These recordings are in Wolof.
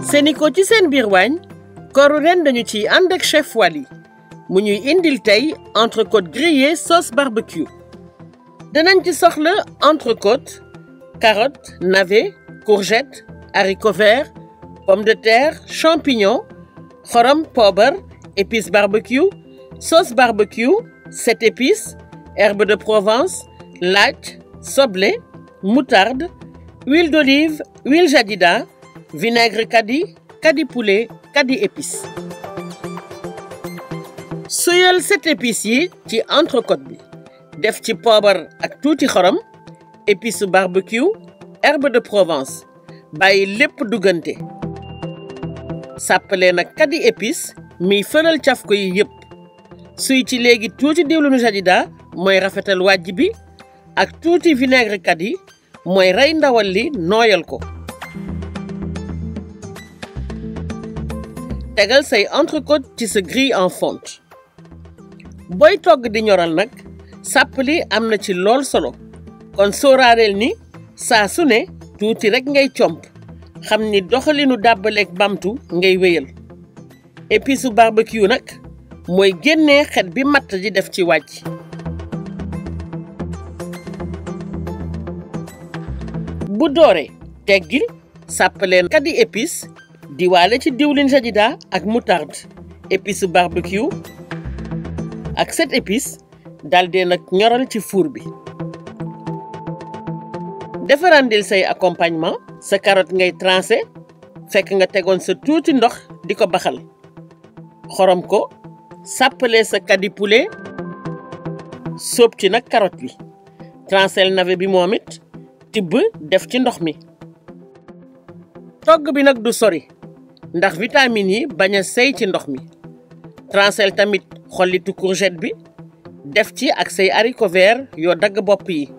Sénico ci seen biir waañ kooru ren dañu ciy ànd ak chef Wally mu ñuy indil tey entrecôte grillée sauce barbecue danañ ci soxla entrecôte carotte navet courgette haricot vert pomme de terre champignon xorom poobar épice barbecue sauce barbecue sept épices herbe de Provence laaj soble moutarde huile d'olive huile jadida vinaigre kadi kadi poulet kadi épice suyal sept épices yi ci entrecôte bi def ci poobar ak tuuti xorom épice barbecue herbe de Provence bàyyi lépp duggante sàppalee nag kadi épice miy fëral caf ko yi yépp suy ci léegi tuuti diwlinu jadida mooy rafetal wàjj bi ak tuuti vinaigre kadi mooy rey ndawal li nooyal ko tegal say entrecôte ci sa grille en fonte booy togg di ñoral nag sàppali am na ci lool solo kon sóoraaleel ni saa su ne tuuti rek ngay comp xam ni doxalinu dàbbaleeg bamtu ngay wéyal épice su barbecue nag mooy génnee xet bi matt di def ci wàcc bu dooree teggil sàppaleen kadi épice diwaale ci diwlin jadida ak moutarde épice su barbecue ak sept épices daldi nag ñoral ci four bi defarandil say accompagnement sa carotte ngay tranché fekk nga tegoon sa tuuti ndox di ko baxal xorom ko sàppale sa kadi poulet sóob ci nag carotte bi tranchel navet bi moom it tibb def ci ndox mi togg bi nag du sori ndax vitamines yi bañ a sey ci ndox mi tranchel tamit xollitu courgette bi def ci ak say haricot vert yoo dagg bopp yi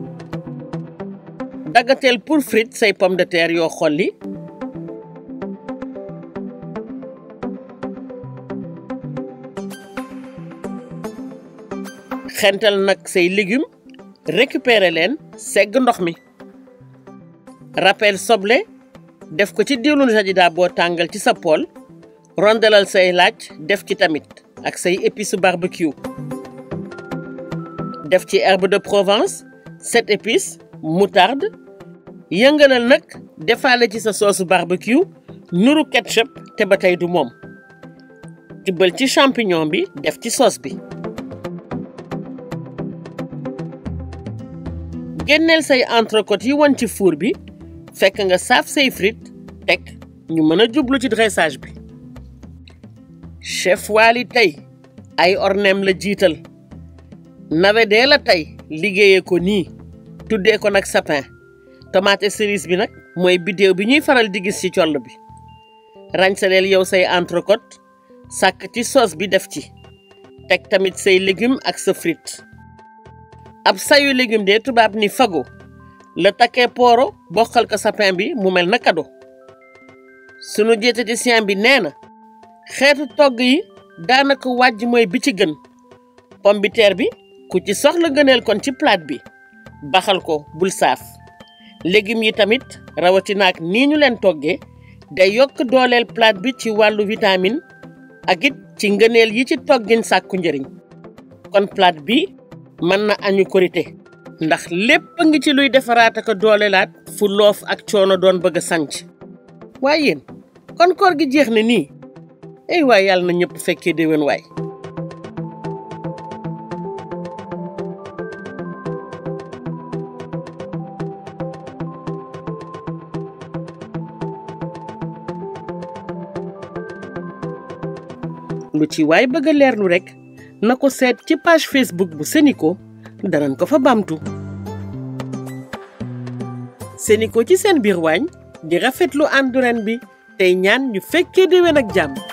daggateel pour frite say pomme de terre yoo xolli xental nag say légumes récupérer leen segg ndox mi rappel soble def ko ci diwlinu jadida boo tàngal ci sa pool rondelal say laaj def ci tamit ak say épices barbecue def ci herbe de Provence sept épices moutarde yëngalal nag defaale ci sa soosu barbecue nuru ketchup te ba tey du moom tibbal ci champignon bi def ci sauce bi génneel say entrecôte yi won ci four bi fekk nga saaf say frite teg ñu mën a jublu ci dressage bi chef Wally tey ay ornem la jiital navet dee la tey liggéeyee ko nii tuddee ko nag sapin tomate cerise bi nag mooy biddéew bi ñuy faral di gis ci coll bi ràñsaleel yow say entrecôte sàkk ci sauce bi def ci teg tamit say légumes ak sa frite ab sayu légume de tubaab ni fago la takkee pooro bokkal ko sapin bi mu mel na kado sunu diététicien bi nee na xeetu togg yi daanaka wàjj mooy bi ci gën pomme de terre bi ku ci soxla gëneel kon ci plate bi baxal ko bul saaf légumes yi tamit rawatina ak nii ñu leen toggee day yokk dooleel plate bi ci wàllu vitamine ak it ci ngëneel yi ci toggin sàkku njëriñ kon plate bi mën na añu korité ndax lépp ngi ci luy defaraat ak doolelaat fu loof ak coono doon bëgg a sanc waaye yéen kon koor gi jeex na nii ay waay yàlla na ñëpp fekkee déwén waay lu ci waay bëgg a leerlu rekk na ko seet ci page Facebook bu Sénico danañ ko fa bamtu Sénico ci seen biir waañ di rafetlu àndu ren bi tey ñaan ñu fekkee déwén ak jàmm